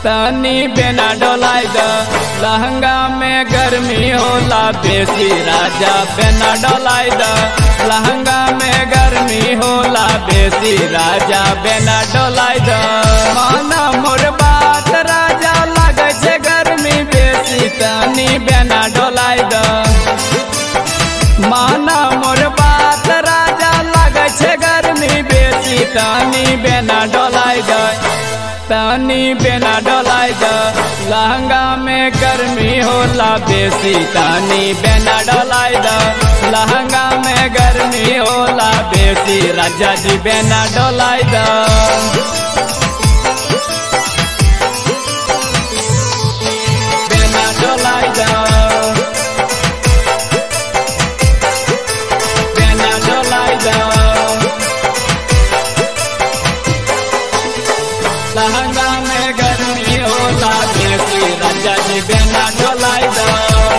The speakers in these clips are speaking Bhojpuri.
तनी बेना डोलाई द लहंगा में गर्मी होला बेसी राजा बेना डोलाई द लहंगा में गर्मी होला बेसी राजा बेना डोलाई द माना मोर बात राजा लगे छै गर्मी बेसी तनी बेना डोलाई द माना मोर बात राजा लगे छै गर्मी बेसी तनी बेना डोलाई द तनी बेना डोलाई द लहंगा में गर्मी होला बेसी तनी बेना डोलाई द लहंगा में गर्मी होला बेसी राजा जी बेना डोलाई द बेना डोलाई द बेना डोलाई द लहंगा में गर्मी होला बेसी राजा जी बेना डोलाई द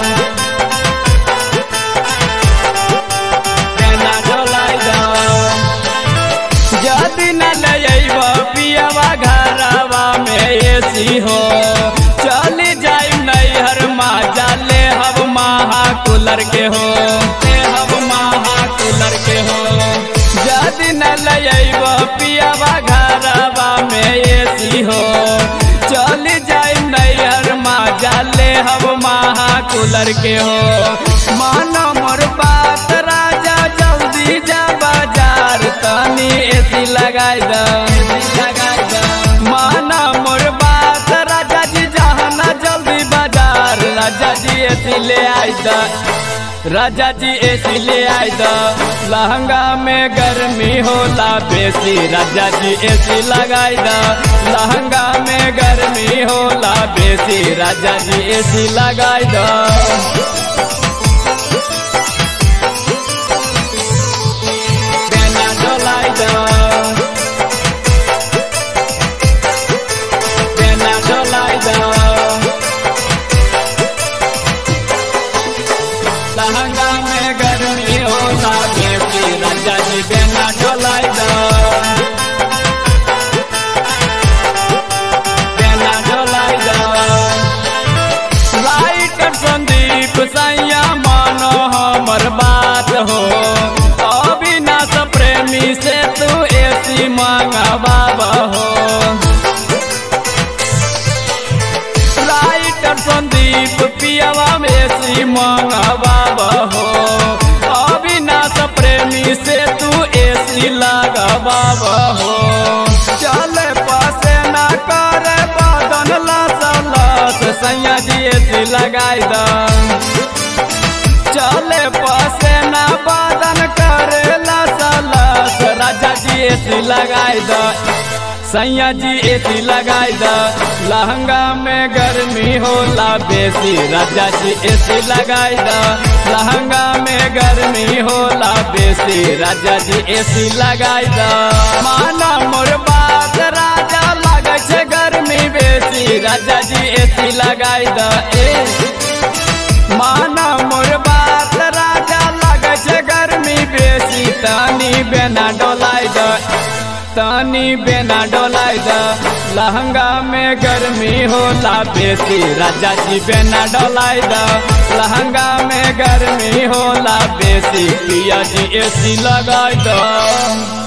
बेना डोलाई द जदि न लयब पियवा घरवा में एसी हो चली जाई नैहर माजा ले हब महा कूलर के हो ले हब महा कूलर के हो जदि न लयब पियवा घरवा में एसी हो चली जाई नैहर माजा ले हब महा कूलर के हो मानो मोर बात राजा जल्दी जा बाजार तनी एसी लगाई द लगाई द माना मोर बात राजा जी जाना जल्दी बाजार राजा जी एसी ले आई द राजा जी एसी ले आई द लहंगा में गर्मी होला बेसी राजा जी एसी लगाई द लहंगा में गर्मी होला बेसी राजा जी एसी लगाई द बेना डोलाई द बेना डोलाई द लहंगा में गर्मी होला बेसी राजा जी बेना डोलाई द बेना डोलाई द राइटर संदीप सैया मानो हमर बात हो अविनाश प्रेमी से तू एसी मंगवाब हो राइटर संदीप पियावा में एसी मंगवाब हो अविनाश प्रेमी से तू एसी लगवाब हो चल पासे ना करे बदन लस लस सैया जी एसी लगाई द चले पासे ना बदन करे लस लस राजा जी एसी लगाई द सैया जी एसी लगाई द लहंगा में गर्मी होला बेसी राजा जी एसी लगाई द लहंगा में गर्मी होला बेसी राजा जी एसी लगाई द माना मोर बात राजा लगे छै गर्मी बेसी राजा जी एसी लगाई द ए माना मोर बात राजा लगे छै गर्मी बेसी तनी बेना डोलाई द तनी बेना डोलाई द लहंगा में गर्मी होला बेसी राजा जी बेना डोलाई द लहंगा में गर्मी होला बेसी पिया जी एसी लगाई द